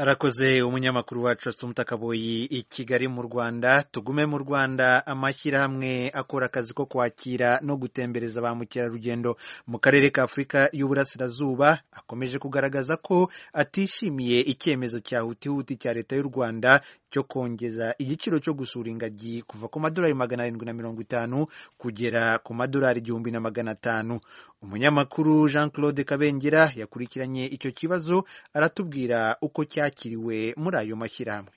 arakoze umunyamakuru wacu asumta kaboyi i kigali mu rwanda tugume mu rwanda amashyirahamwe akora akazi ko kwakira no gutembereza ba mukerarugendo mu karere ka afurika y'uburasirazuba akomeje kugaragaza ko atishimiye icyemezo cya hutihuti cya leta y'u rwanda cyo kongeza igiciro cyo gusura ingagi kuva ku madolari magana arindwi na mirongo itanu kugera ku madolari igihumbi na magana atanu umunyamakuru jean claude kabengera yakurikiranye icyo kibazo aratubwira uko cyakiriwe muri ayo mashyirahamwe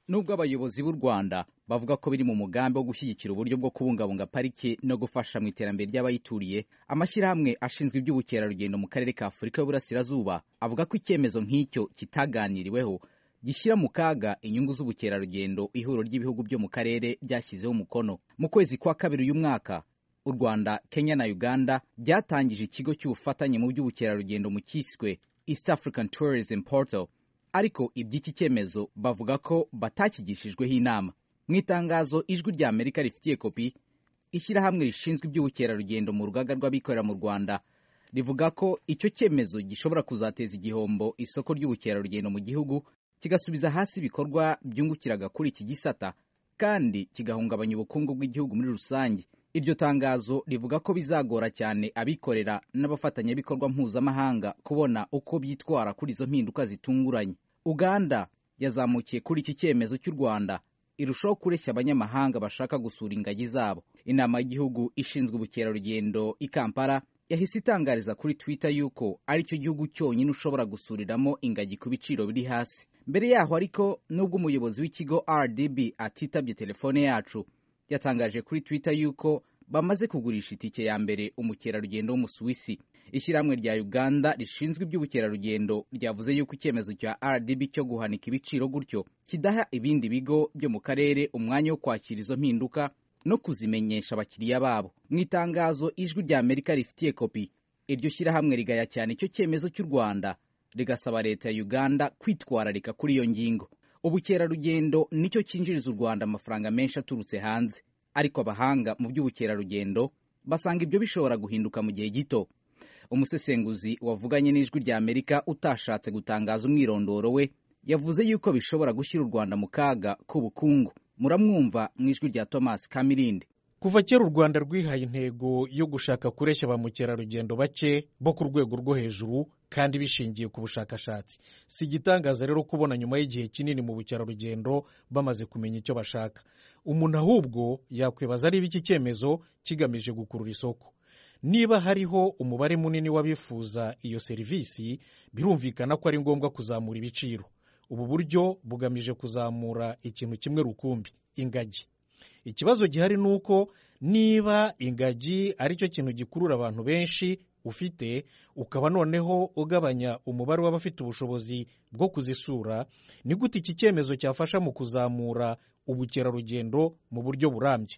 nubwo abayobozi b'u rwanda bavuga ko biri mu mugambi wo gushyigikira uburyo bwo kubungabunga pariki no gufasha mu iterambere ry'abayituriye amashyirahamwe ashinzwe iby'ubukerarugendo mu karere ka afurika y'uburasirazuba avuga ko icyemezo nk'icyo kitaganiriweho gishyira mu kaga inyungu z'ubukerarugendo ihuriro ry'ibihugu byo mu karere ryashyizeho umukono mu kwezi kwa kabiri uyu mwaka u rwanda kenya na uganda byatangije ikigo cy'ubufatanye mu by'ubukerarugendo mu cyiswe east african tourism portal ariko iby'iki cyemezo bavuga ko batakigishijweho inama mu itangazo ijwi rya amerika rifitiye kopi ishyirahamwe rishinzwe iby'ubukerarugendo mu rugaga rw'abikorera mu rwanda rivuga ko icyo cyemezo gishobora kuzateza igihombo isoko ry'ubukerarugendo mu gihugu kigasubiza hasi ibikorwa byungukiraga kuri iki gisata kandi kigahungabanya ubukungu bw'igihugu muri rusange iryo tangazo rivuga ko bizagora cyane abikorera n'abafatanyabikorwa mpuzamahanga kubona uko byitwara kuri izo mpinduka zitunguranye uganda yazamukiye kuri iki cyemezo cy'u rwanda irushaho kureshya abanyamahanga bashaka gusura ingagi zabo inama y'igihugu ishinzwe ubukerarugendo i kampala yahise itangariza kuri twitter yuko ari cyo gihugu cyonyine ushobora gusuriramo ingagi ku biciro biri hasi mbere yaho ariko nubwo umuyobozi w'ikigo rdb atitabye telefone yacu yatangaje kuri twitter yuko bamaze kugurisha itike ya mbere umukerarugendo w'umusuwisi ishyirahamwe rya uganda rishinzwe iby'ubukerarugendo ryavuze yuko icyemezo cya rdb cyo guhanika ibiciro gutyo kidaha ibindi bigo byo mu karere umwanya wo kwakira izo mpinduka no kuzimenyesha abakiriya babo mu itangazo ijwi rya amerika rifitiye kopi iryo shyirahamwe rigaya cyane icyo cyemezo cy'u rwanda rigasaba leta ya uganda kwitwararika kuri iyo ngingo ubukerarugendo nicyo cyinjiriza u rwanda amafaranga menshi aturutse hanze ariko abahanga mu by'ubukerarugendo basanga ibyo bishobora guhinduka mu gihe gito umusesenguzi wavuganye n'ijwi rya amerika utashatse gutangaza umwirondoro we yavuze yuko bishobora gushyira u rwanda mu kaga k'ubukungu muramwumva mu ijwi rya thomas kamirindi kuva kera u rwanda rwihaye intego yo gushaka kureshya ba mukerarugendo bake bo ku rwego rwo hejuru kandi bishingiye ku bushakashatsi si igitangaza rero kubona nyuma y'igihe kinini mu bukerarugendo bamaze kumenya icyo bashaka umuntu ahubwo yakwibaza niba iki cyemezo kigamije gukurura isoko niba hariho umubare munini w'abifuza iyo serivisi birumvikana ko ari ngombwa kuzamura ibiciro ubu buryo bugamije kuzamura ikintu kimwe rukumbi ingagi ikibazo gihari ni uko niba ingagi ari cyo kintu gikurura abantu benshi ufite ukaba noneho ugabanya umubare w'abafite ubushobozi bwo kuzisura ni gute iki cyemezo cyafasha mu kuzamura ubukerarugendo mu buryo burambye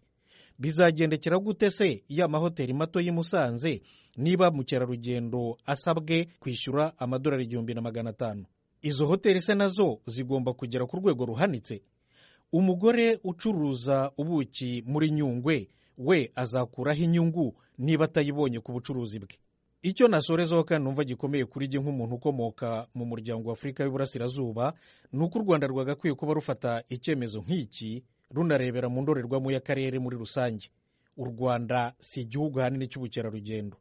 bizagendekera gute se iyo amahoteli mato y'i Musanze niba mukerarugendo asabwe kwishyura amadolari igihumbi na magana atanu izo hoteli se nazo zigomba kugera ku rwego ruhanitse umugore ucuruza ubuki muri nyungwe we azakuraho inyungu niba atayibonye ku bucuruzi bwe icyo nasorezaho kandi numva gikomeye kuri jye nk'umuntu ukomoka mu muryango wa afurika y'uburasirazuba ni uko u rwanda rwagakwiye kuba rufata icyemezo nk'iki runarebera mu ndorerwamo y'akarere muri rusange u rwanda si igihugu ahanini cy'ubukerarugendo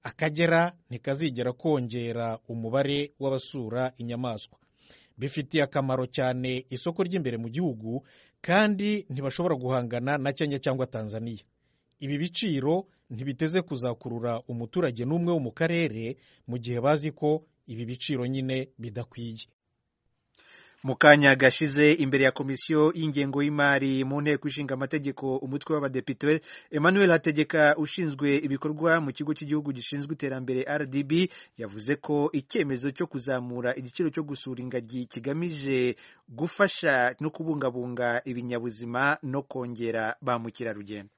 akagera ntikazigera kongera umubare w'abasura inyamaswa bifitiye akamaro cyane isoko ry'imbere mu gihugu kandi ntibashobora guhangana na kenya cyangwa tanzaniya ibi biciro ntibiteze kuzakurura umuturage n'umwe wo mu karere mu gihe bazi ko ibi biciro nyine bidakwiye mu kanya gashize imbere ya komisiyo y'ingengo y'imari mu nteko ishinga amategeko umutwe w'abadepite emmanuel hategeka ushinzwe ibikorwa mu kigo cy'igihugu gishinzwe iterambere rdb yavuze ko icyemezo cyo kuzamura igiciro cyo gusura ingagi kigamije gufasha no kubungabunga ibinyabuzima no kongera ba mukerarugendo